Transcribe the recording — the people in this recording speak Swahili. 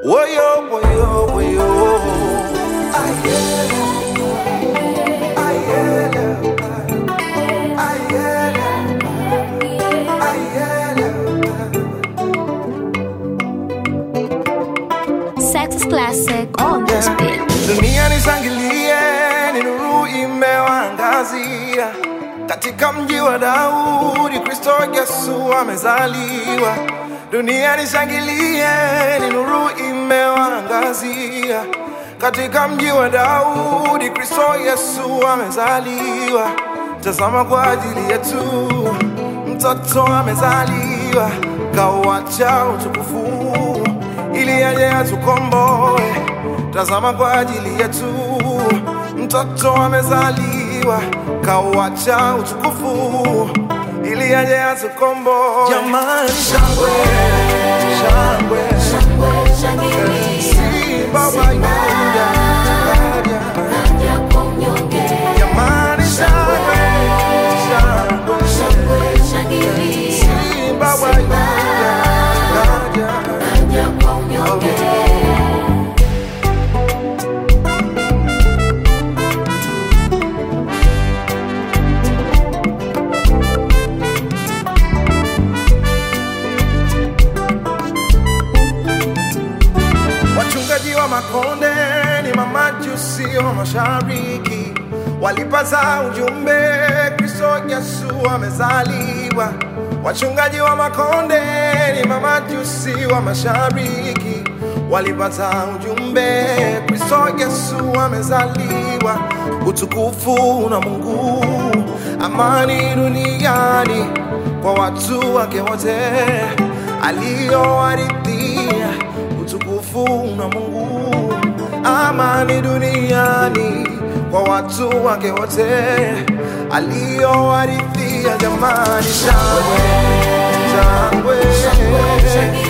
Woyo, woyo, woyo. Ayele, ayele, ayele, ayele. Sex is classic on this beat. Dunia nishangilie, ni nuru imewaangazia katika mji wa Daudi, Kristo Yesu amezaliwa. Dunia nishangilie, ni nuru imewaangazia katika mji wa Daudi, Kristo Yesu amezaliwa. Tazama kwa ajili yetu mtoto amezaliwa, kauacha utukufu ili aje atukomboe. Tazama kwa ajili yetu mtoto amezaliwa, kauacha utukufu ili aje atukomboe. Jamani, shangwe shangwe, si baba yuda kaja. Jamani, shangwe shangwe, si baba yuda kaja. Wachungaji wa makonde ni mamajusi wa mashariki, walipaza ujumbe Kristo Yesu amezaliwa. Wachungaji wa makonde ni mamajusi wa mashariki, walipata ujumbe Kristo Yesu amezaliwa. Utukufu na Mungu, amani duniani kwa watu wake wote aliowaridhia utukufu na Mungu, amani duniani kwa watu wake wote aliowaridhia. Jamani, shangwe shangwe,